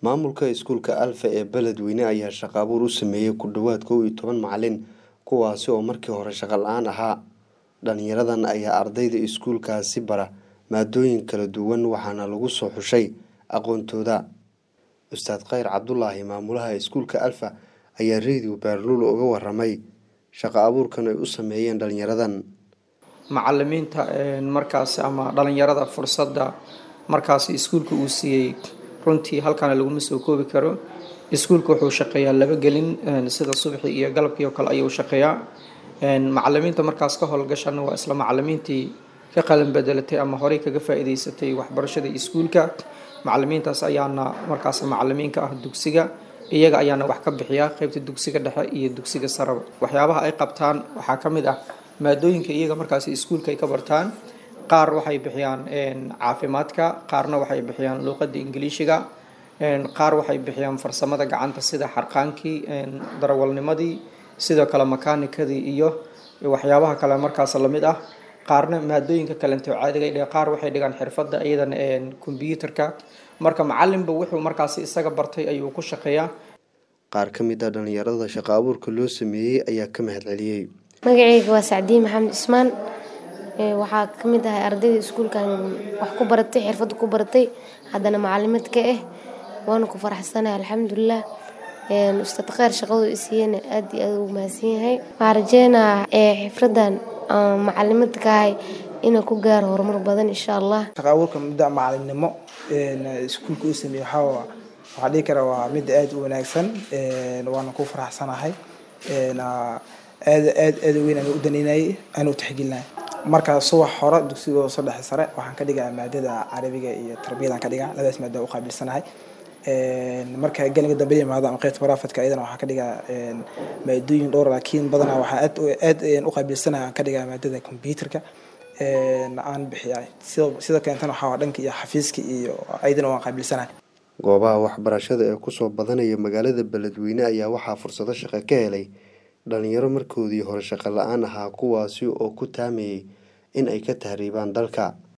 Maamulka iskuulka Alfa ee Beledweyne ayaa shaqo abuur u sameeyay ku dhawaad kow iyo toban macalin kuwaasi oo markii hore shaqo la'aan ahaa. Dhalinyaradan ayaa ardayda iskuulkaasi bara maadooyin kala duwan waxaana lagu soo xushay aqoontooda. Ustaad Khayr Cabdulaahi maamulaha iskuulka Alfa ayaa Radio Baalula uga warramay shaqo abuurkan ay u sameeyeen dhalinyaradan. macalimiinta markaas ama dhalinyarada fursadda markaas iskuulka uu siiyey runtii halkana laguma soo koobi karo iskuulka wuxuu shaqeeyaa laba gelin sida subaxii iyo galabkii oo kale ayuu shaqeeyaa macalimiinta markaas ka howlgashana waa isla macalimiintii ka qalin bedelatay ama horey kaga faa'iidaysatay waxbarashada iskuulka macalimiintaas ayaana markaas macalimiinka ah dugsiga iyaga ayaana wax ka bixiya qeybta dugsiga dhexe iyo dugsiga saraba waxyaabaha ay qabtaan waxaa ka mid ah maadooyinka iyaga markaas iskuulka ay ka bartaan qaar waxay bixiyaan caafimaadka qaarna waxay bixiyaan luuqada ingiliishiga qaar waxay bixiyaan farsamada gacanta sida xarqaankii darawalnimadii sidoo kale makaanikadii iyo waxyaabaha kale markaas lamid ah qaarna maadooyinka kalento caadiga qaar waxay dhigaan xirfada iyadana kombyuutarka marka macalinba wuxuu markaas isaga bartay ayuu ku shaqeeyaa Qaar ka mid ah dhalinyarada shaqo abuurka loo sameeyey ayaa ka mahadceliyey. magacayga waa sacdiin maxamed cismaan waxaa ka mid ahay ardayda iskuulkan wax ku baratay xirfadda ku baratay haddana macalimaad ka ah waana ku faraxsanahay alxamdulilah ustaad kheyr shaqadu isiiyana aad iyo aad ugu mahadsan yahay waxaan rajeynayaa xifradan macalimaad ka ahay inaan ku gaaro horumar badan insha allah shaqo abuurka muddo macalinimo iskuulka uu sameeyey waxaa waxaa dhihi karaa waa mid aad u wanaagsan waana ku faraxsanahay aad aad aad weyn aan u daneynayay aan u tixgelinay marka subax hore dugsiga soo dhexe sare waxaan ka dhigaa maadada carabiga iyo tarbiyadaan ka dhigaa labadaas maado u qaabilsanahay marka gelinka dambe yimaado ama qeybta barafadka iyadana waxaan ka dhigaa maadooyin dhowr laakiin badanaa waxaa aad aad u qaabilsanahay aan ka dhigaa maadada computerka aan bixiya sida keentana waxaa dhanka iyo xafiiska iyo ayadana waan qaabilsanahay goobaha waxbarashada ee kusoo badanaya magaalada beledweyne ayaa waxaa fursado shaqo ka helay dhalinyaro markoodii hore shaqo la-aan ahaa kuwaasi oo ku taamayay in ay ka tahriibaan dalka